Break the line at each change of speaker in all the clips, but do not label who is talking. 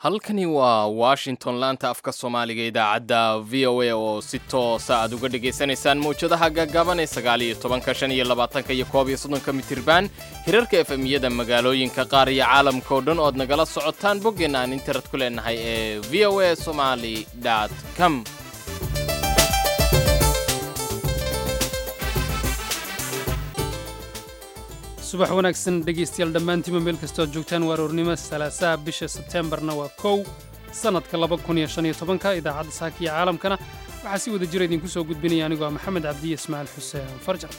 halkani waa washington laanta afka soomaaliga idaacadda v o a oo si toosa aad uga dhegaysanaysaan mawjadaha gaggaaban ee sagaal iyo tobanka shan iyo labaatanka iyo koob iyo soddonka mitirban hirarka efemiyada magaalooyinka qaar iyo caalamka oo dhan ood nagala socotaan boggeenna aan internet ku leenahay ee v o a somali com
subax wanaagsan dhegaystayaal dhammaantiinba meel kastoo aad joogtaan waa aroornimo salaasaha bisha sebteembarna waa kow sannadka laba kun iyo shan iyo tobanka idaacadda saaka iyo caalamkana waxaa si wada jira idinku soo gudbinaya anigoo ah maxamed cabdiye ismaaciil xuseen farjar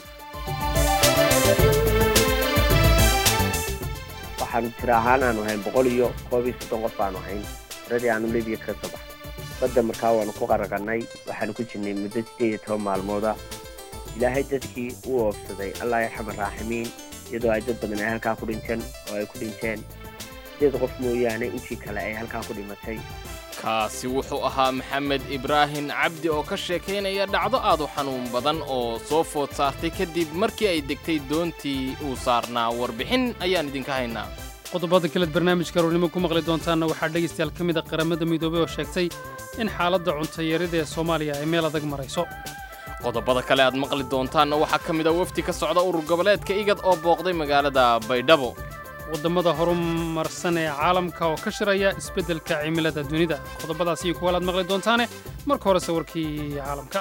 waxaanu tiro ahaan aanu ahayn boqol iyo koob iyo soddon qof baanu ahayn tiradii aanu libiya kaga soo baxay badda markaa waanu ku qaraqannay waxaanu ku jirnay muddo siddeed iyo toban maalmooda ilaahay dadkii uu oofsaday allah yarxama raaximiin iyadoo ay dad badan ay halkaa ku dhinteen oo ay ku dhinteen sideed qof mooyaane intii kale ay halkaa ku dhimatay
kaasi wuxuu ahaa maxamed ibraahim cabdi oo ka sheekaynaya dhacdo aad u xanuun badan oo soo food saartay kadib markii ay degtay doontii uu saarnaa warbixin ayaan idinka haynaa
qodobada kaleed barnaamijka aroornimo ku maqli doontaanna waxaa dhegaystayaal ka mid a qaramada midoobey oo sheegtay in xaaladda cuntayarida ee soomaaliya ay meel adag marayso
qodobada kale aad maqli doontaanna waxaa ka mid a wafdi ka socda urur goboleedka igad oo booqday magaalada baydhabo
waddamada horumarsan ee caalamka oo ka shiraya isbeddelka cimilada dunida qodobadaas iyo kuwaal aad maqli doontaane marka hore sawirkii caalamka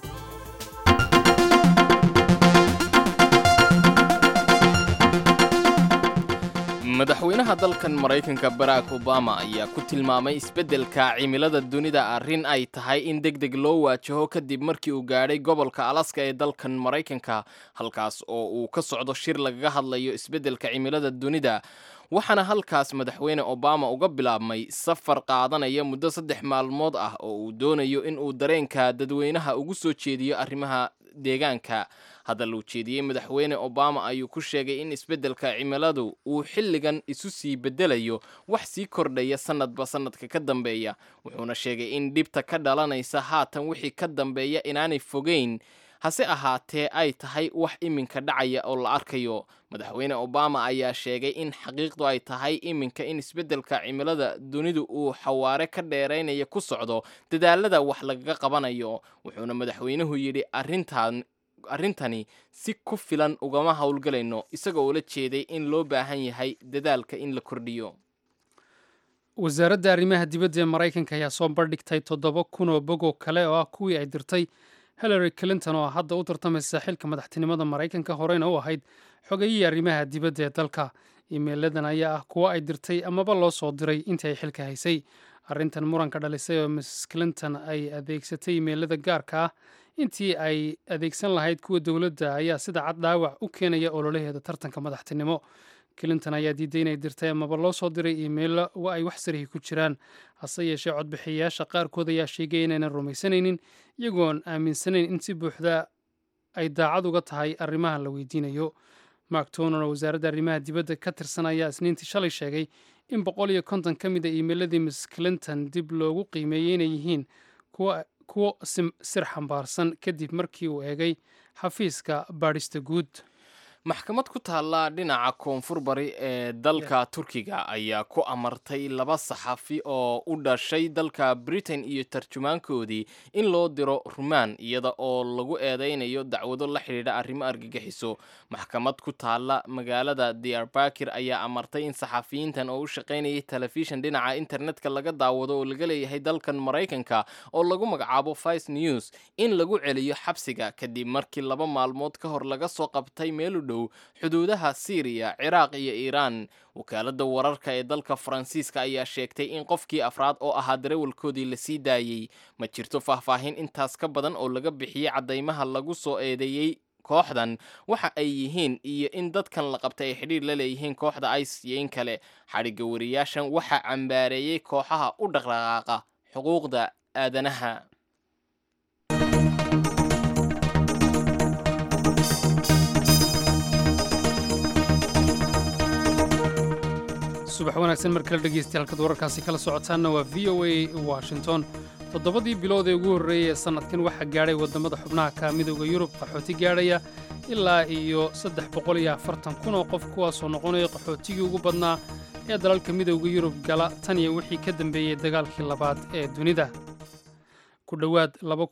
madaxweynaha dalkan maraykanka barack obama ayaa ku tilmaamay isbeddelka cimilada dunida arrin ay tahay in deg deg loo waajaho kadib markii uu gaadhay gobolka alaska ee dalkan maraykanka halkaas oo uu ka socdo shir lagaga hadlayo isbeddelka cimilada dunida waxaana halkaas madaxweyne obama uga bilaabmay safar qaadanaya muddo saddex maalmood ah oo uu doonayo in uu dareenka dadweynaha ugu soo jeediyo arrimaha deegaanka hadal uu jeediyey madaxweyne obama ayuu ku sheegay in isbeddelka cimiladu uu xilligan isu sii beddelayo wax sii kordhaya sannadba sannadka ka dambeeya wuxuuna sheegay in dhibta ka dhalanaysa haatan wixii ka dambeeya inaanay fogeyn hase ahaatee ay tahay wax iminka dhacaya oo la arkayo madaxweyne obama ayaa sheegay in xaqiiqdu ay tahay iminka in isbeddelka cimilada dunidu uu xawaare ka dheeraynaya ku socdo dadaalada wax lagaga qabanayo wuxuuna madaxweynuhu yidhi arrintan arrintani si ku filan ugama howlgalayno isagoo ula jeeday in loo baahan yahay dadaalka in la kordhiyo
wasaaradda arrimaha dibadda ee maraykanka ayaa soo bandhigtay toddoba kun oo bog oo kale oo ah kuwii ay dirtay hillary clinton oo hadda u tartamaysa xilka madaxtinimada maraykanka horeyna u ahayd xogayihii arrimaha dibadda ee dalka iimeyladan ayaa ah kuwo ay dirtay amaba loo soo diray intii ay xilka haysay arrintan muranka dhalisay oo miss clinton ay adeegsatay iimeylada gaarka ah intii ay adeegsan lahayd kuwa dowladda ayaa sida cad dhaawac u keenaya ololaheeda tartanka madaxtinimo clinton ayaa diiday inay dirtay amaba loo soo diray iimeilo wa ay wax sarihi ku jiraan hase yeeshee codbixiyayaasha qaarkood ayaa sheegay inaynan rumaysanaynin iyagoon aaminsanayn in si buuxda ay daacad uga tahay arrimahan la weydiinayo mark toner oo wasaaradda arrimaha dibadda ka tirsan ayaa isniintii shalay sheegay in boqol iyo konton ka mid a iimeiladii miss clinton dib loogu qiimeeyey inay yihiin kuwo sir xambaarsan kadib markii uu eegay xafiiska baadhista guud
maxkamad ku taalla dhinaca koonfur bari ee dalka turkiga ayaa ku amartay laba saxafi oo u dhashay dalka britain iyo tarjumaankoodii in loo diro rumaan iyada oo lagu eedeynayo dacwado la xidhiidha arrimo argagixiso maxkamad ku taalla magaalada diyarbakir ayaa amartay in saxafiyiintan oo u shaqaynayay telefishan dhinaca internetka laga daawado oo laga leeyahay dalkan maraykanka oo lagu magacaabo vice news in lagu celiyo xabsiga kadib markii laba maalmood ka hor laga soo qabtay meelu dhow xuduudaha siiriya ciraaq iyo iiraan wakaaladda wararka ee dalka faransiiska ayaa sheegtay in qofkii afraad oo ahaa darawalkoodii la sii daayey ma jirto faahfaahin intaas ka badan oo laga bixiyey caddaymaha lagu soo eedeeyey kooxdan waxa ay yihiin iyo in dadkan la qabtay ay xidhiir la leeyihiin kooxda ice iyo in kale xadhigga wariyaashan waxaa cambaareeyey kooxaha u dhaqdhaqaaqa xuquuqda aadanaha
subax wanaagsan mar kale dhegeystayaal halkaad wararkaasi kala socotaanna waa v o a washington toddobadii bilood ee ugu horreeyay ee sannadkan waxaa gaadhay waddamada xubnaha ka midooda yurub qaxooti gaadhaya ilaa iyo saddex boqol iyo afartan kun oo qof kuwaasoo noqonaya qaxootigii ugu badnaa ee dalalka midowda yurub gala tan iyo wixii ka dambeeyey dagaalkii labaad ee dunida ku dhowaad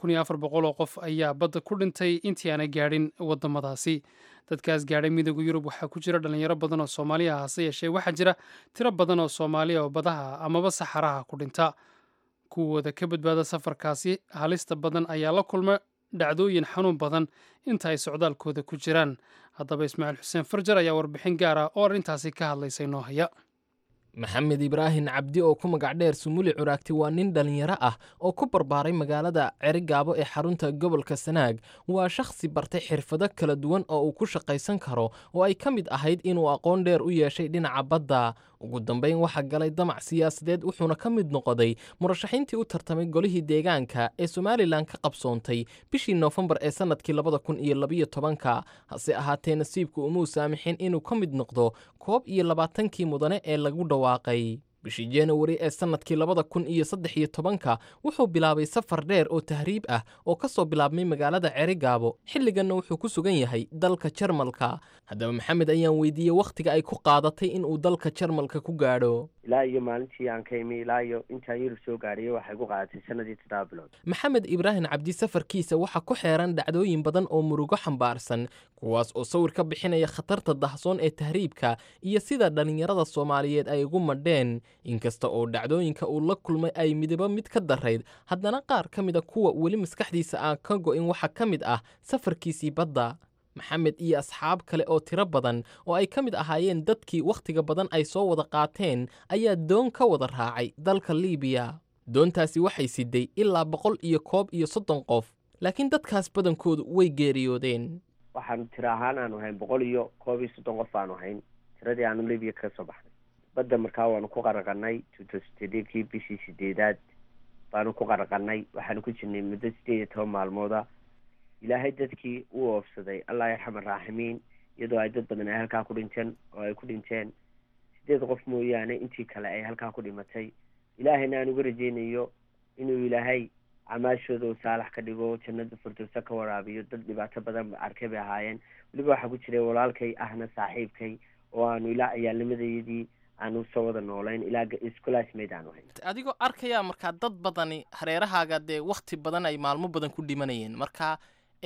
oo qof ayaa badda ku dhintay intii aanay gaadhin waddamadaasi dadkaas gaadhay midowda yurub waxaa ku jira dhallinyaro badan oo soomaaliya hase yeeshee waxaa jira tiro badan oo soomaaliya oo badaha amaba saxaraha ku dhinta kuwooda ka badbaada safarkaasi halista badan ayaa la kulma dhacdooyin xanuun badan inta ay socdaalkooda ku jiraan haddaba ismaaciil xuseen farjar ayaa warbixin gaar ah oo arrintaasi ka hadlaysay noo haya
maxamed ibraahin cabdi oo ku magac dheer sumuli curaagti waa nin dhallinyaro ah oo ku barbaaray magaalada cerigaabo ee xarunta gobolka sanaag waa shakhsi bartay xirfado kala duwan oo uu ku shaqaysan karo oo ay ka mid ahayd inuu aqoon dheer u yeeshay dhinaca badda ugu dambayn waxaa galay damac siyaasadeed wuxuuna ka mid noqday murashaxiintii u tartamay golihii deegaanka ee somalilan ka qabsoontay bishii noofembar ee sannadkii labada kun iyo labiyo tobanka hase ahaatee nasiibku umuu saamixin inuu ka mid noqdo koob iyo labaatankii mudane ee lagu dhawaaqay bishii januari ee sannadkii labada kun iyo saddex iyo tobanka wuxuu bilaabay safar dheer oo tahriib ah oo ka soo bilaabmay magaalada cerigaabo xilliganna wuxuu ku sugan yahay dalka jarmalka haddaba maxamed ayaan weydiiyey wakhtiga ay ku qaadatay inuu dalka jarmalka ku gaadho
ilaa iyo maalintii aan ka imi ilaa iyo intaan yurub soo gaadhiyay waxay ku qaadatay sanadii toddoba bilood
maxamed ibraahin cabdi safarkiisa waxaa ku xeeran dhacdooyin badan oo murugo xambaarsan kuwaas oo sawir ka bixinaya khatarta dahsoon ee tahriibka iyo sida dhallinyarada soomaaliyeed ay ugu madheen inkasta oo dhacdooyinka uu la kulmay ay midaba mid ka darayd haddana qaar ka mid a kuwa weli maskaxdiisa aan ka go'in waxaa ka mid ah safarkiisii badda maxamed iyo asxaab kale oo tiro badan oo ay ka mid ahaayeen dadkii wakhtiga badan ay soo wada qaateen ayaa doon ka wada raacay dalka liibiya doontaasi waxay siday ilaa boqol iyo koob iyo soddon qof laakiin dadkaas badankoodu way geeriyoodeen
waxaanu tiro ahaan aanu hayn boqol iyo koob iyo soddon qof aanu hayn tiradii aanu libiya ka soo baxnay badda markaa waanu ku qaraqanay tutostedekii bishii sideedaad baanu ku qaraqanay waxaanu ku jirnay muddo sideed iyo toban maalmooda ilaahay dadkii u oofsaday allah yarxam araaximiin iyadoo ay dad badan ay halkaa ku dhinteen oo ay ku dhinteen sideed qof mooyaane intii kale ay halkaa ku dhimatay ilaahayna aan uga rajeynayo inuu ilaahay camaashooda uu saalax ka dhigo jannada firdowsa ka waraabiyo dad dhibaato badan arkay bay ahaayeen weliba waxaa ku jiray walaalkay ahna saaxiibkay oo aanu ilaa ciyaalnimadayadii aanu soo wada noolayn ilaa iscolaasmayd aanu hayn
adigoo arkaya markaa dad badani hareerahaaga dee wakhti badan ay maalmo badan ku dhimanayeen marka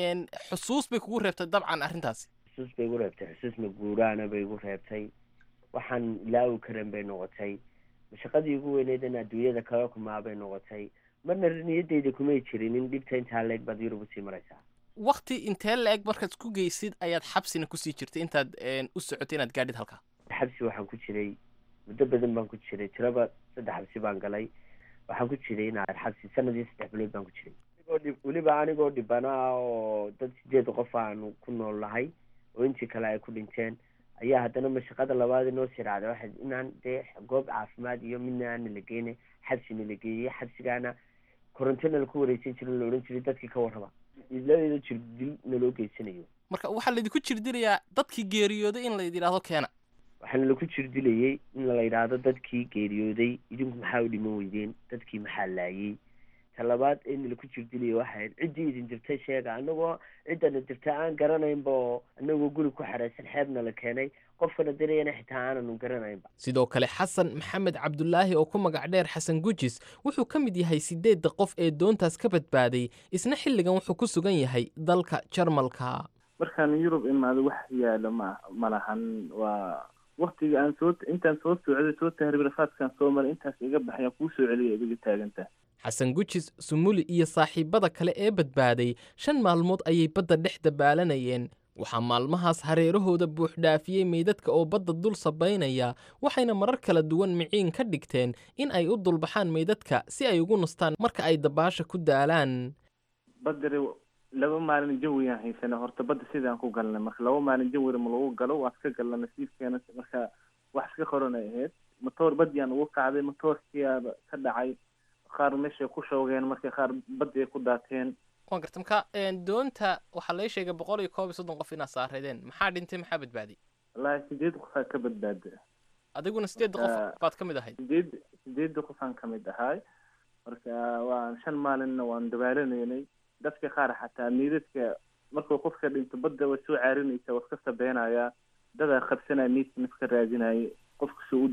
xusuus bay kugu reebtay dabcan arrintaasi
xusuus bay igu reebtay xusuus maguuraana bay igu reebtay waxaan ilaawi karan bay noqotay mashaqadii ugu weyneyd in adduunyada kala kumaa bay noqotay marna niyadeyda kumay jirin in dhibta intaa leeg baad yurub usii maraysaa
wakti intee la-eg markaad ku geysid ayaad xabsina kusii jirtay intaad u socotay inaad gaadhid halkaa
xabsi waxaan ku jiray muddo badan baan ku jiray tiraba saddex xabsi baan galay waxaan ku jiray inaad xabsi sanadii saddex bilood baan ku jiray weliba anigoo dhibanaa oo dad sideed qof aanu ku nool nahay oo intii kale ay ku dhinteen ayaa haddana mashaqada labaad inoo sii raacday waxay inaan dee goob caafimaad iyo midna aana la geyne xabsina la geeyey xabsigaana korontona laku wareysan jiro la odhan jiray dadkii ka warraba iladeeda jirdil naloo geysanayo
marka waxaa laydinku jirdilayaa dadkii geeriyooday in layd yidhaahdo keena
waxaana laku jirdilayay in la yidhaahdo dadkii geeriyooday idinku maxaa u dhiman weydeen dadkii maxaa laayey talabaad in laku jirdilayay waxayd ciddii idin dirtay sheega anagoo ciddana dirtay aan garanaynba oo anagoo guri ku xeraysan xeebna la keenay qofkana dirayana xitaa aananu garanaynba
sidoo kale xasan maxamed cabdulaahi oo ku magac dheer xasan gujis wuxuu ka mid yahay sideedda qof ee doontaas ka badbaaday isna xilligan wuxuu ku sugan yahay dalka jarmalka
markaan yurub imaado wax yaalo ma ma lahan waa waktiga aan soo intaan soo socday soo tahriib rafaadkaan soo maray intaas iga baxayaan kuu soo celiya idiga taaganta
xasan gujis sumuli iyo saaxiibada kale ee badbaaday shan maalmood ayay badda dhex dabaalanayeen waxaa maalmahaas hareerahooda buuxdhaafiyey meydadka oo badda dul sabaynaya waxayna marar kala duwan miciin ka dhigteen in ay u dulbaxaan meydadka si ay ugu nastaan marka ay dabaasha ku daalaan
badari laba maalin jawiyaan haysana horta badda sidaan ku galnay marka laba maalin jawira ma lagu galo waan iska galna nasiibkeena marka wax iska qoran ay ahayd matoor badyaan ugu kacday matoorkiiaba ka dhacay qaar meeshay ku shoogeen markay qaar baddi ay ku daateen
waan garta marka doonta waxaa laga sheegay boqol iyo koob iyo soddon qof inaad saareedeen maxaa dhintay maxaa badbaaday
wallaahi sideed qofaa ka badbaada
adiguna sideedda qof baad ka mid ahayd
sideed sideedda qofaan ka mid ahay marka waan shan maalinna waan dabaalaneynay dadka qaar xataa miidadka markuu qofka dhinto badda way soo caarinaysa waa iska sabeynayaa dadaa qabsanaya miidka nafka raadinaya qofka soo u degin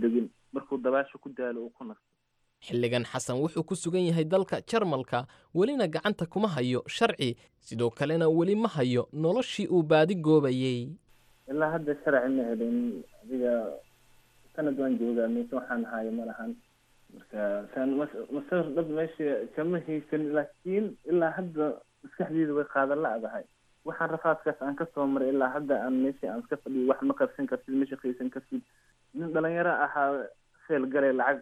markuu dabaasho ku daalo uu ku nasto
xilligan xasan wuxuu ku sugan yahay dalka jarmalka welina gacanta kuma hayo sharci sidoo kalena weli ma hayo noloshii uu baadi goobayey
ilaa hadda sharci ma helin adiga sanad waan joogaa mise waxaan haayo ma lahan marka saan masawir dhab meesha kama haysan laakiin ilaa hadda maskaxdeeda way qaadan la-dahay waxaan rafaadkaas aan kasoo maray ilaa hadda aan meesha aan iska fadhiyo wax ma qabsan kartid ma shaqaysan kartid nin dhalinyaro ahaa feel galay lacag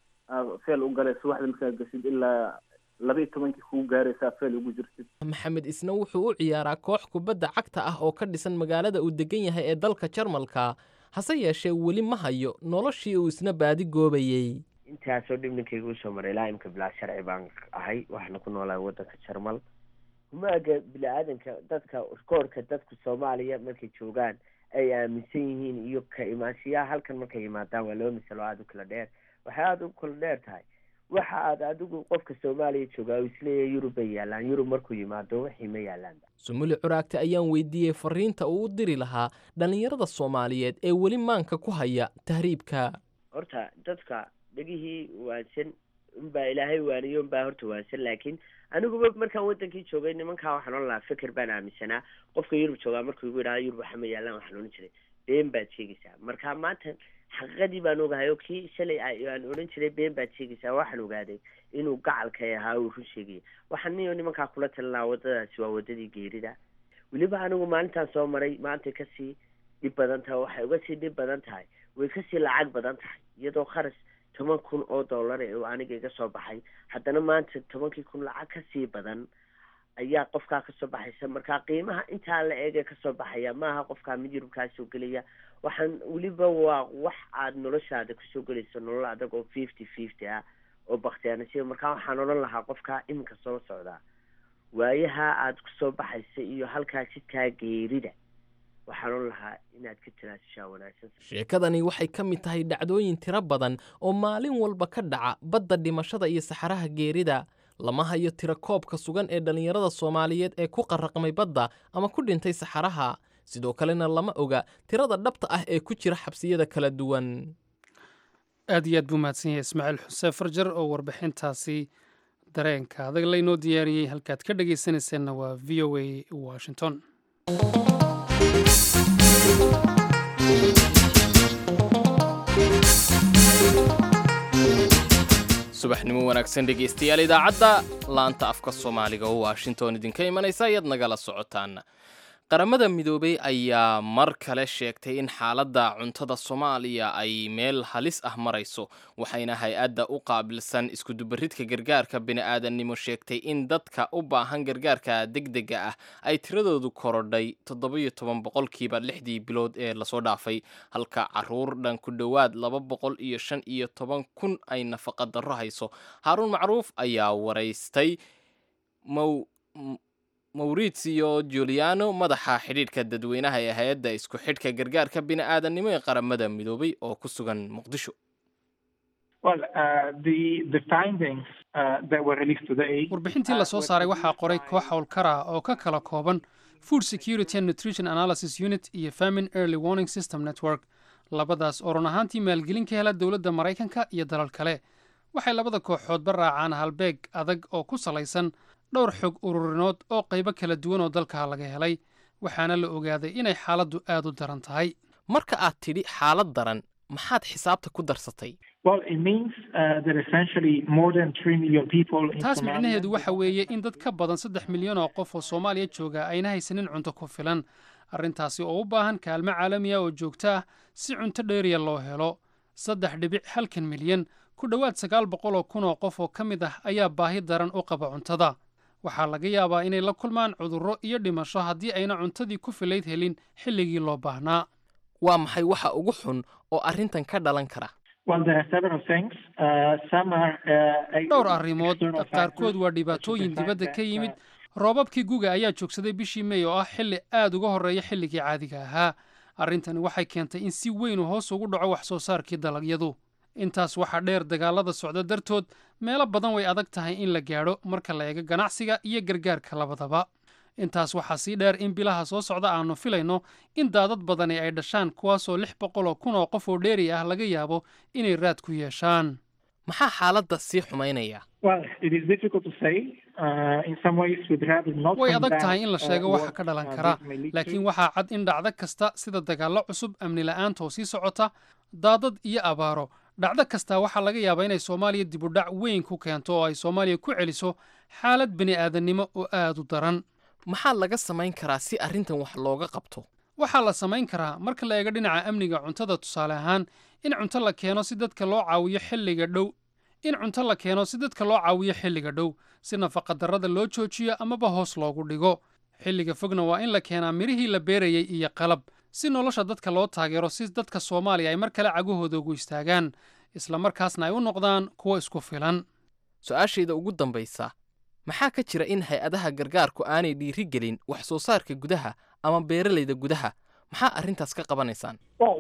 feel u galay subaxda markaa gashid ilaa laba iyo tobankii kuu gaaraysaa feel ugu jirtid
maxamed isna wuxuu u ciyaaraa koox kubadda cagta ah oo ka dhisan magaalada uu degan yahay ee dalka jarmalka hase yeeshee weli ma hayo noloshii uu isna baadi goobayey
intaasoo dhib ninkayga usoo maray ilaa imka bilaa sharci baan ahay waxaana ku noolahay waddanka jarmal humaaga bini-aadanka dadka koorka dadka soomaaliya markay joogaan ay aaminsan yihiin iyo ka imaanshiyaha halkan markay yimaadaan waa laba misalo aada u kala dheer waxay aada u kala dheer tahay waxa aad adigu qofka soomaaliya joogaa uu isleeyahay yurub bay yaalaan yurub markuu yimaado wixii ma yaalaanba
sumuli curaagte ayaan weydiiyey fariinta uu u diri lahaa dhallinyarada soomaaliyeed ee weli maanka ku haya tahriibka
horta dadka dhegihii waansan unbaa ilaahay waaniyo unbaa horta waansan laakiin aniguba markaan wadankii joogay nimankaa waxaan ohan lahaa fikir baan aaminsanaa qofka yurub joogaa markuu igu yidhahdo yurub waxa ma yaalaan waxaan odhan jiray been baad sheegaysaa marka maanta xaqiiqadii baan ogahay oo kii shalay aan odhan jiray been baad sheegaysaa waxaan ogaaday inuu gacalkay ahaa uu run sheegaya waxaan niyo nimankaa kula talinaa waddadaasi waa waddadii geerida weliba anigu maalintaan soo maray maantay kasii dhib badan tahay waxay uga sii dhib badan tahay way kasii lacag badan tahay iyadoo kharash toban kun oo dollar ee aniga iga soo baxay haddana maanta tobankii kun lacag kasii badan ayaa qofkaa kasoo baxaysa marka qiimaha intaa la eegee kasoo baxaya maaha qofkaa mid yurubkaa soo gelaya waxaan weliba waa wax aad noloshaada kusoo gelayso nolol adag oo fifty fifty ah oo baktiyaanasiya markaa waxaan odhan lahaa qofkaa iminka soo socdaa waayaha aad kusoo baxaysa iyo halkaa jidkaa geerida waxaan odhan lahaa inaad ka tanaasushaa wanaagsan
sheekadani waxay ka mid tahay dhacdooyin tiro badan oo maalin walba ka dhaca badda dhimashada iyo saxaraha geerida lama hayo tiro koobka sugan ee dhallinyarada soomaaliyeed ee ku qarraqmay badda ama ku dhintay saxaraha sidoo kalena lama oga tirada dhabta ah ee ku jira xabsiyada kala duwan
aad iyo aad buu mahadsan yahay ismaaciil xuseen farjar oo warbixintaasi dareenka adag laynoo diyaariyey halkaad ka dhegaysanayseena waa v o a washington
subaxnimo wanaagsan dhegaystayaal idaacadda laanta afka soomaaliga oo washington idinka imanaysa ayaad nagala socotaan qaramada midoobey ayaa mar kale sheegtay in xaaladda cuntada soomaaliya ay meel halis ah marayso waxayna hay-adda u qaabilsan iskudubaridka gargaarka bini'aadannimo sheegtay in dadka u baahan gargaarka degdega ah ay tiradoodu korodhay toddobiyo toban boqolkiiba lixdii bilood ee lasoo dhaafay halka caruur dhan ku dhowaad laba boqol iyo shan iyo toban kun ay nafaqa darro hayso haaruun macruuf ayaa waraystay mow maurizio juliano madaxa xidhiidhka dadweynaha ee hay-adda isku xidhka gargaarka bini'aadannimo ee qaramada midoobay oo ku sugan muqdisho
warbixintii lasoo saaray waxaa qoray koox howlkara oo ka kala kooban food security and nutrition analysis unit iyo famine early warning system network labadaas oo run ahaantii maalgelin ka hela dowladda maraykanka iyo dalal kale waxay labada kooxoodba raacaan halbeeg adag oo ku salaysan dhowr xog ururinood oo qaybo kala duwan oo dalka laga helay waxaana la ogaaday inay xaaladdu aad u daran tahay
marka aad tidhi xaalad daran maxaad xisaabta ku darsatay
taas micnaheedu waxa weeye in dad ka badan saddex milyan oo qof oo soomaaliya jooga ayna haysanin cunto ku filan arrintaasi oo u baahan kaalmo caalamiya oo joogto ah si cunto dheeriya loo helo saddex dhibic halkan milyan ku dhowaad sagaal boqol oo kun oo qof oo ka mid ah ayaa baahi daran u qaba cuntada waxaa laga yaabaa inay la kulmaan cudurro iyo dhimasho haddii ayna cuntadii ku filayd helin xilligii loo baahnaa
waa maxay waxa ugu xun oo arrintan ka dhalan kara
dhowr arrimood qaarkood waa dhibaatooyin dibadda ka yimid roobabkii guga ayaa joogsaday bishii mey oo ah xilli aad uga horreeya xilligii caadiga ahaa arrintani waxay keentay in si weyn uu hoos ugu dhaco wax soo saarkii dalagyadu intaas waxaa dheer dagaalada socda dartood meelo badan way adag tahay in la gaadho marka la eego ganacsiga iyo gargaarka labadaba intaas waxaa sii dheer in bilaha soo socda aanu filayno in daadad badani ay dhashaan kuwaasoo lix boqol oo kun oo qof oo dheeri ah laga yaabo inay raad ku yeeshaan
maxaa xaaladda sii xumaynaya
way adag tahay in la sheego waxa ka dhalan kara laakiin waxaa cad in dhacdo kasta sida dagaallo cusub amni la'aanta oo sii socota daadad iyo abaaro dhacdo kastaa waxaa laga yaabaa inay soomaaliya dibudhac weyn ku keento oo ay soomaaliya ku celiso xaalad bini aadannimo oo aad u daran
maxaa laga samayn karaa si arrintan wax looga qabto
waxaa la samayn karaa marka la eego dhinaca amniga cuntada tusaale ahaan in cunto la keeno si dadka loo caawiyo xilliga dhow in cunto la keeno si dadka loo caawiyo xilliga dhow si nafaqadarrada loo joojiyo amaba hoos loogu dhigo xilliga fogna waa in la keenaa midhihii la beerayey iyo qalab si nolosha dadka loo taageero si dadka soomaaliya ay mar kale cagahooda ugu istaagaan isla markaasna ay u noqdaan kuwo isku filan
su-aashayda ugu dambaysa maxaa ka jira in hay-adaha gargaarku aanay dhiiri gelin wax soo saarka gudaha ama beeralayda gudaha maxaa arrintaas ka qabanaysaan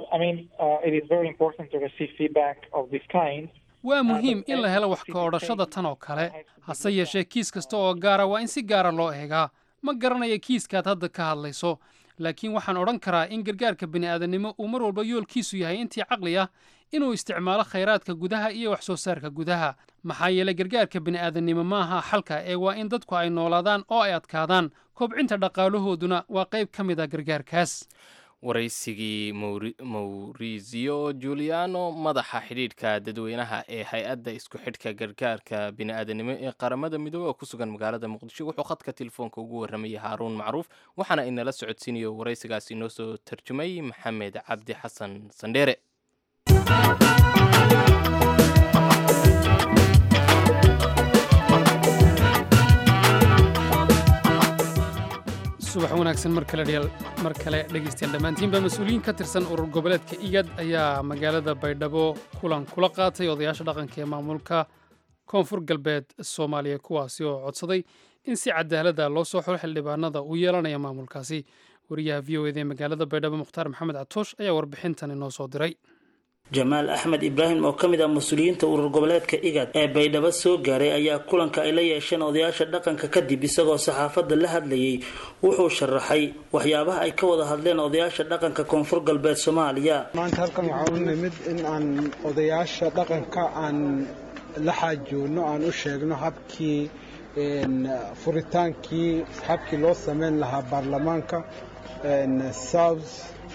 waa muhiim in la helo wax ka odhashada tan oo kale hase yeeshee kiis kasta oo gaara waa in si gaara loo eegaa ma garanaya kiiskaad hadda ka hadlayso laakiin waxaan odhan karaa in gargaarka bini'aadannimo uu mar walba yoolkiisu yahay intii caqli ah inuu isticmaalo khayraadka gudaha iyo wax soo saarka gudaha maxaa yeelay gargaarka bini'aadannimo ma aha xalka ee waa in dadku ay noolaadaan oo ay adkaadaan kobcinta dhaqaalahooduna waa qayb ka mid a gargaarkaas
waraysigii maurizio juliano madaxa xidhiidhka dadweynaha ee hay-adda isku xidhka gargaarka bini'aadanimo ee qaramada midoobey oo ku sugan magaalada muqdisho wuxuu khadka telefoonka ugu warramayay haaruun macruuf waxaana inala socodsiinayo waraysigaas inoo soo tarjumay maxamed cabdi xasan sandheere
subax wanaagsan mar kale mar kale dhegaystayaal dhammaantiinba mas-uuliyiin ka tirsan urur goboleedka igad ayaa magaalada baydhabo kulan kula qaatay odayaasha dhaqanka ee maamulka koonfur galbeed soomaaliya kuwaasi oo codsaday in si cadaalada loo soo xolo xildhibaanada uu yeelanaya maamulkaasi wariyaha v o eda ee magaalada baydhabo mukhtaar maxamed catoosh ayaa warbixintan inoo soo diray
jamaal axmed ibraahim oo ka mid ah mas-uuliyiinta urur goboleedka igad ee baydhabo soo gaaray ayaa kulanka ay la yeesheen odayaasha dhaqanka kadib isagoo saxaafadda la hadlayay wuxuu sharaxay waxyaabaha ay ka wada hadleen odayaasha dhaqanka koonfur galbeed soomaaliya
maanta halkan waxaa u nimid in aan odayaasha dhaqanka aan la xaajoonno aan u sheegno habkii furitaankii habkii loo sameyn lahaa baarlamaanka south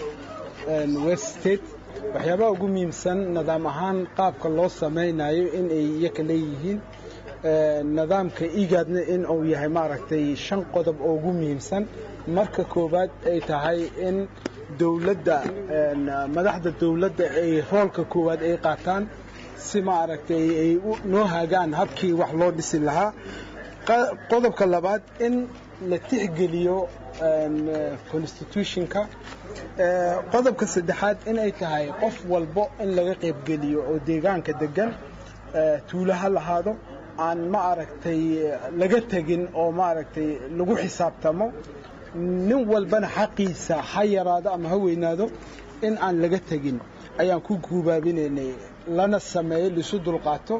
west state waxyaabaha ugu muhiimsan nidaam ahaan qaabka loo samaynayo in ay iyaka leeyihiin nidaamka igaadna in uu yahay maaragtay shan qodob oo ugu muhiimsan marka koowaad ay tahay in dowladda madaxda dowladda ay roolka koowaad ay qaataan si maaragtay ay noo hagaan habkii wax loo dhisi lahaa qodobka labaad in la tixgeliyo constitutionka qodobka saddexaad inay tahay qof walbo in laga qaybgeliyo oo deegaanka degan tuulo ha lahaado aan ma aragtay laga tegin oo maaragtay lagu xisaabtamo nin walbana xaqiisa ha yaraado ama ha weynaado in aan laga tegin ayaan ku guubaabinaynay lana sameeyo laisu dulqaato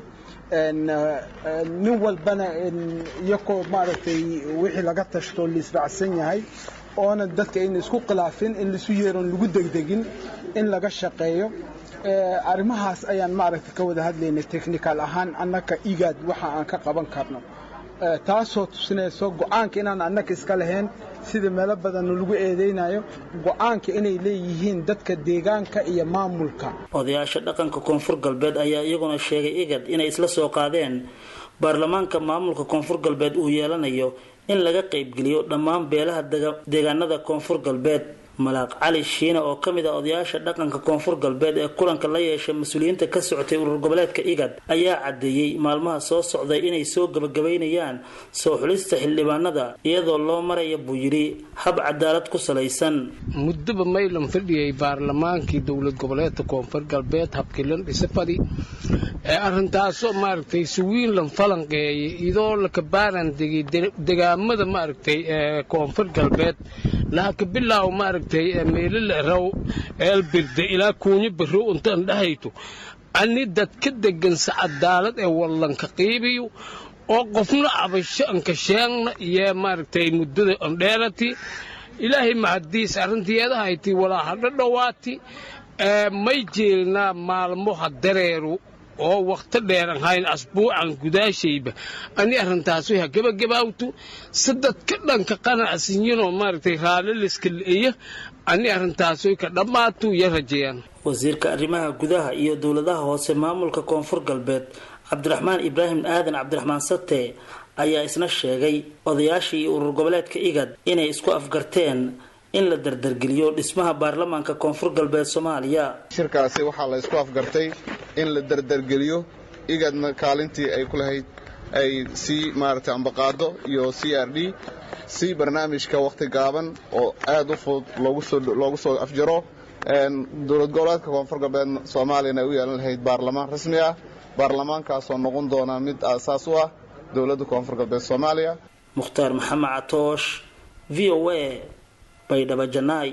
nin walbana iyakoo maaragtay wixii laga tashto laisraacsan yahay oona dadka in isku khilaafin in laisu yeeron lagu degdegin in laga shaqeeyo arrimahaas ayaan maaragtay ka wada hadlaynay technical ahaan annaka igaad waxa aan ka qaban karno taasoo tusinayso go-aanka inaan annaka iska lahayn sida meelo badan lagu eedeynayo go-aanka inay leeyihiin dadka deegaanka iyo maamulka
odayaasha dhaqanka koonfur galbeed ayaa iyaguna sheegay igad inay isla soo qaadeen baarlamaanka maamulka koonfur galbeed uu yeelanayo in laga qaybgeliyo dhammaan beelaha deegaanada koonfur galbeed malaaq cali shiine oo ka mid ah odayaasha dhaqanka koonfur galbeed ee kulanka la yeeshay mas-uuliyiinta ka socotay urur goboleedka igad ayaa caddeeyey maalmaha soo socday inay soo gabagabaynayaan soo xulista xildhibaanada iyadoo loo maraya buu yidhi hab cadaalad ku salaysan
muddoba maylan fadhiyay baarlamaankii dowlad goboleedka koonfur galbeed habkilan dhisafadi ee arrintaasoo maaragtay suwiinlan falanqeeyay idoo lakabaaran degay degaamada maaragtay ee koonfur galbeed lahaka bilaaw maaragtay meelila raw eelbirde ilaa kuunyo barro untaan dhahayto ani dadka degansa cadaalad ee wallanka qiibiyo oo qofna abasho anka sheegna iyo maaragtay muddada ondheerati ilaahay mahadiis arrintiyeedahayti walaa hadho dhowaati may jeelnaa maalmo ha dareeru oo wakhti dheeran hayn asbuucan gudaashayba ani arrintaas way ha gebagabaawtu sadadka dhanka qanacsinyinoo maaragtay raaliliska le'eya ani arrintaas way ka dhammaatu iyo rajeeyaan
wasiirka arrimaha gudaha iyo dowladaha hoose maamulka koonfur galbeed cabdiraxmaan ibraahim aadan cabdiraxmaan sate ayaa isna sheegay odayaashii iyo urur goboleedka igad inay isku afgarteen in la dardargeliyo dhismaha baarlamaanka koonfur galbeed soomaaliya
shirkaasi waxaa la isku afgartay in la dardargeliyo igadna kaalintii ay ku lahayd ay sii maaragtay ambaqaado iyo c r d si barnaamijka wakhti gaaban oo aad u fudud loogu soo afjaro dowlad goboleedka koonfur galbeed soomaaliyana ay u yeelan lahayd baarlamaan rasmi ah baarlamaankaasoo noqon doona mid aasaas u ah dowladda koonfur galbeed soomaaliya
mukhtaar maxamed catoosh v o a baydhabo janaay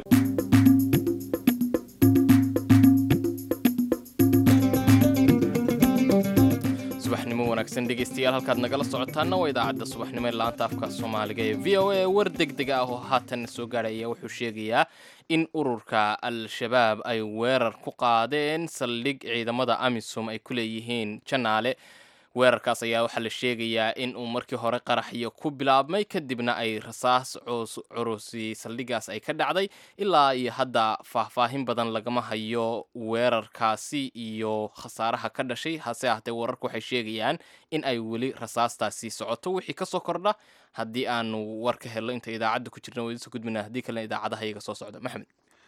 subaxnimo wanaagsan dhegaystayaal halkaad nagala socotaana waa idaacadda subaxnimo ee laanta afka soomaaliga ee v o a war degdeg ah oo haatan soo gaadhaya wuxuu sheegayaa in ururka al-shabaab ay weerar ku qaadeen saldhig ciidamada amisom ay ku leeyihiin janaale weerarkaas ayaa waxaa la sheegayaa in uu markii hore qaraxyo ku bilaabmay kadibna ay rasaas curusi saldhigaas ay ka dhacday ilaa iyo hadda faahfaahin badan lagama hayo weerarkaasi iyo khasaaraha ka dhashay hase ahatee wararku waxay sheegayaan in ay weli rasaastaasi socoto wixii kasoo kordha haddii aanu war ka helno inta idaacadda ku jirna wadiso gudbina haddii kalena idaacadaha iyaga soo socda maxamed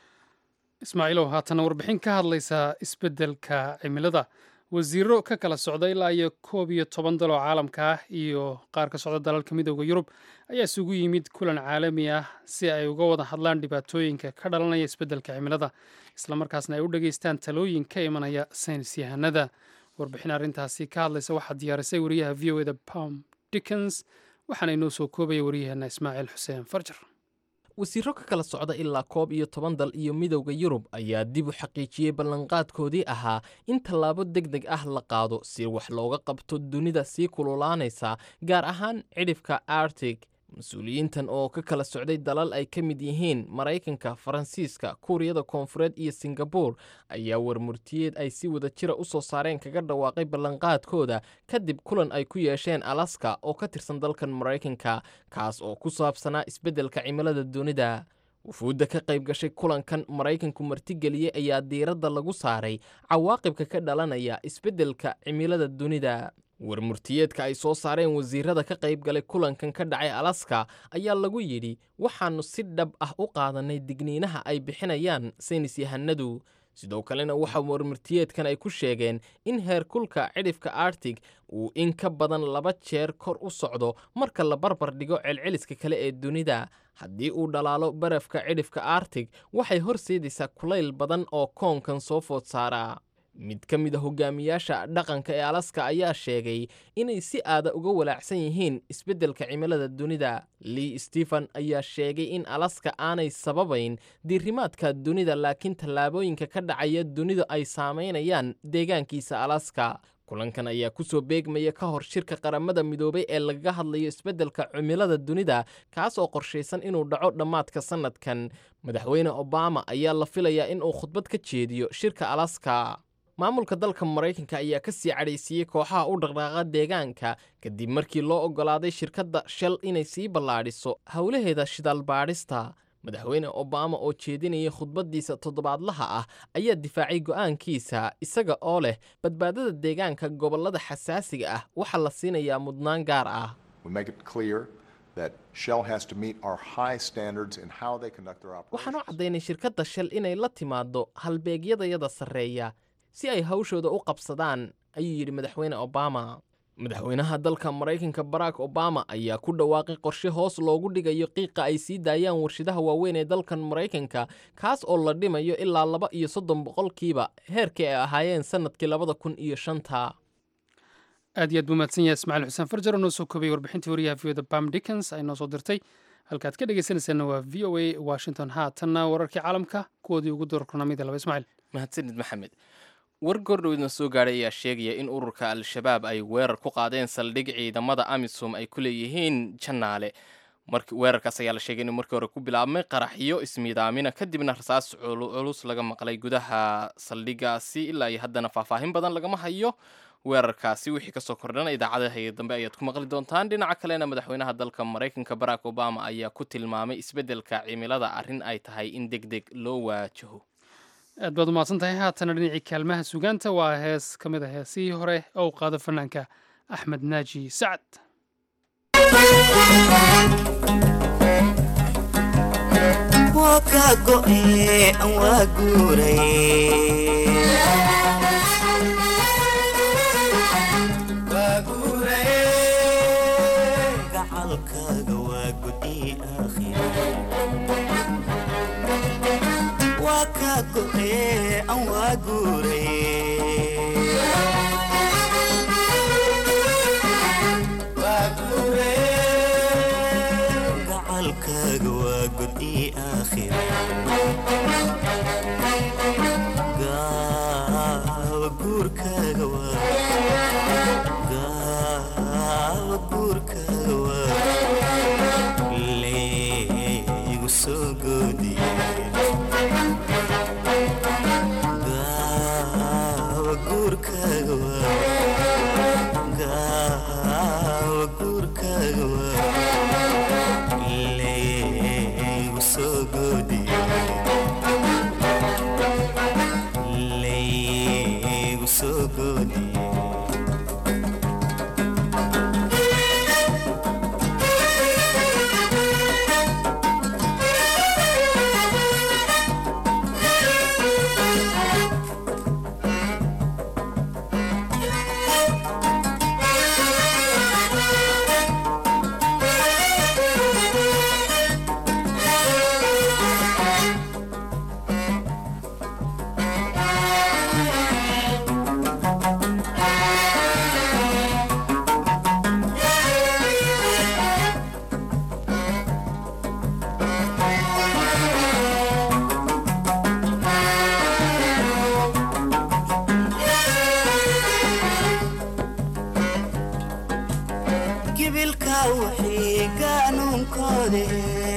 ismaaciilow haatana warbixin ka hadlaysa isbeddelka cimilada wasiiro ka kala socda ilaa iyo koob iyo toban dal oo caalamka ah iyo qaar ka socda dalalka midooda yurub ayaa isugu yimid kulan caalami ah si ay uga wada hadlaan dhibaatooyinka ka dhalanaya isbeddelka cimilada islamarkaasna ay u dhageystaan talooyin ka imanaya saynis yahanada warbixin arrintaasi ka hadlaysa waxaa diyaarisay wariyaha v o eda pom dickens waxaana inoo soo koobaya waryaheena ismaaciil xuseen farjar
wasiiro ka kala socda ilaa koob iyo toban dal iyo midowda yurub ayaa dib u xaqiijiyey ballanqaadkoodii ahaa in tallaabo deg deg ah la qaado si wax looga qabto dunida sii kululaanaysa gaar ahaan cidhifka artig mas-uuliyiintan oo ka kala socday dalal ay ka mid yihiin maraykanka faransiiska kuuriyada koonfureed iyo singabuur ayaa warmurtiyeed ay si wada jira u soo saareen kaga dhawaaqay ballanqaadkooda kadib kulan ay ku yeesheen alaska oo ka tirsan dalkan maraykanka kaas oo ku saabsanaa isbeddelka cimilada dunida wufuudda ka qayb gashay kulankan maraykanku martigeliyey ayaa diiradda lagu saaray cawaaqibka ka dhalanaya isbeddelka cimilada dunida warmurtiyeedka ay soo saareen wasiirada ka qayb galay kulankan ka dhacay alaska ayaa lagu yidhi waxaannu si dhab ah u qaadanay digniinaha ay bixinayaan saynis yahanadu sidoo kalena waxa warmurtiyeedkan ay ku sheegeen in heerkulka cidhifka artig uu in ka badan laba jeer kor u socdo marka la barbar dhigo celceliska kale ee dunida haddii uu dhalaalo barafka cidhifka artig waxay horseedaysaa kulayl badan oo koonkan soo food saaraa mid ka mid a hogaamiyaasha dhaqanka ee alaska ayaa sheegay inay si aada uga walaacsan yihiin isbeddelka cimilada dunida lee stephen ayaa sheegay in alaska aanay sababayn diirimaadka dunida laakiin tallaabooyinka ka dhacaya dunida ay saamaynayaan deegaankiisa alaska kulankan ayaa ku soo beegmaya ka hor shirka qaramada midoobay ee lagaga hadlayo isbeddelka cimilada dunida kaas oo qorshaysan inuu dhaco dhammaadka sannadkan madaxweyne obama ayaa la filayaa in uu khudbad ka jeediyo shirka alaska maamulka dalka maraykanka ayaa ka sii cadhaysiiyey kooxaha u dhaqdhaaqa deegaanka kadib markii loo oggolaaday shirkadda shell inay sii ballaadhiso howlaheeda shidaal baadhista madaxweyne obama oo jeedinayay khudbaddiisa toddobaadlaha ah ayaa difaacay go'aankiisa isaga oo leh badbaadada deegaanka gobollada xasaasiga ah waxaa la siinayaa mudnaan gaar ah waxaan u caddaynay shirkadda shell inay la timaaddo halbeegyadayada sarreeya si ay hawshooda u qabsadaan ayuu yidhi madaxweyne obama madaxweynaha dalka maraykanka barack obama ayaa ku dhawaaqay qorshe hoos loogu dhigayo qiiqa ay sii daayaan warshidaha waaweyn ee dalkan maraykanka kaas oo la dhimayo ilaa laba iyo soddon boqolkiiba heerkii ay ahaayeen sannadkii labada kun iyo shanta
aad iyo aad buu mahadsan yahay ismaaciil xuseen farjar oo noo soo koobay warbixintii wariyaha v o da bam dickens ay noo soo dirtay halkaad ka dhegeysanaysaana waa v o a washington haatanna wararkii caalamka kuwoodii ugu doorkornamida laba ismaaciil
mahadsanid maxamed war gordhoweedna soo gaadhay ayaa sheegaya in ururka al-shabaab ay weerar ku qaadeen saldhig ciidamada amisom ay ku leeyihiin janaale weerarkaas ayaa la sheegay inuu markii hore ku bilaabmay qaraxyo ismiidaamina kadibna rasaas culus laga maqlay gudaha saldhigaasi ilaa iyo haddana faahfaahin badan lagama hayo weerarkaasi wixii kasoo kordhana idaacadaha dambe ayaad ku maqli doontaan dhinaca kalena madaxweynaha dalka maraykanka barack obama ayaa ku tilmaamay isbeddelka cimilada arrin ay tahay in deg deg loo waajaho
aad baad umahadsan tahay haatana dhinacii kaalmaha sugaanta waa hees ka mid a heesihii hore oo u qaado fanaanka axmed naaji sacad
waa kaa go'e aan waa guuray gacalkaaga waa gudi aakhira waa kaa go'e aan waa guuray gacalkaaga waa gudi aakhira gaawa guurkaaga waa gaawa guurkaaga waa leegu soo goodiye gaawa guurkaaga waa gaawa guurkaaga waa leegu soo goodiye leegu soo goodiye gibilka wixii gaanuunkoode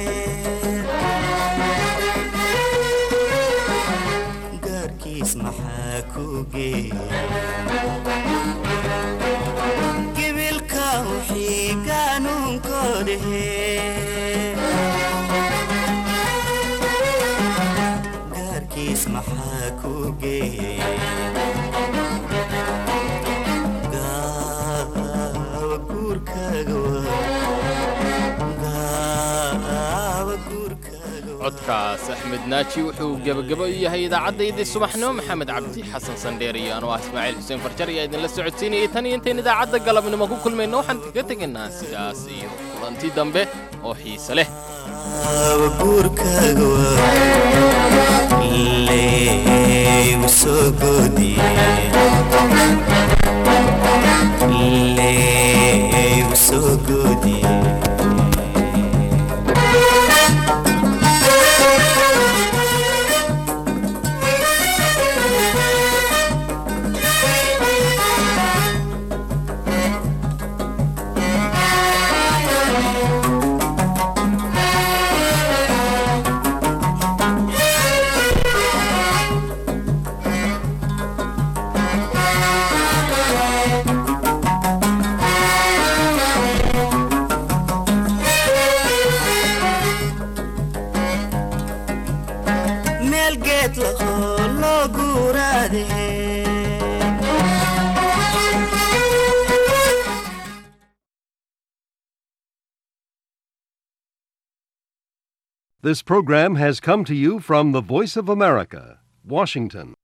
gaarkiis maxaa ku geeya gibilka wixii gaanuunkoode gaarkiis maxaa ku geeya gaawa guurkaaga waa gaawa guurkaaga waa
codkaas axmed naaji wuxuu gebagabo u yahay idaacaddaydi subaxnimo maxamed cabdi xasan sandheer iyo anuu ah ismaaciil xuseen farjar ayaa idinla socodsiinayay tan iyo intayn idaacadda galabnimo ku kulmayno waxaan kaga tegaynaa sidaas iyo kulanti dambe oo xiise leh
gaawa guurkaaga waa leegu soo goodiye leegu soo goodiye meel geed lahoo loo guuraade
This program has come to you from the Voice of America, Washington.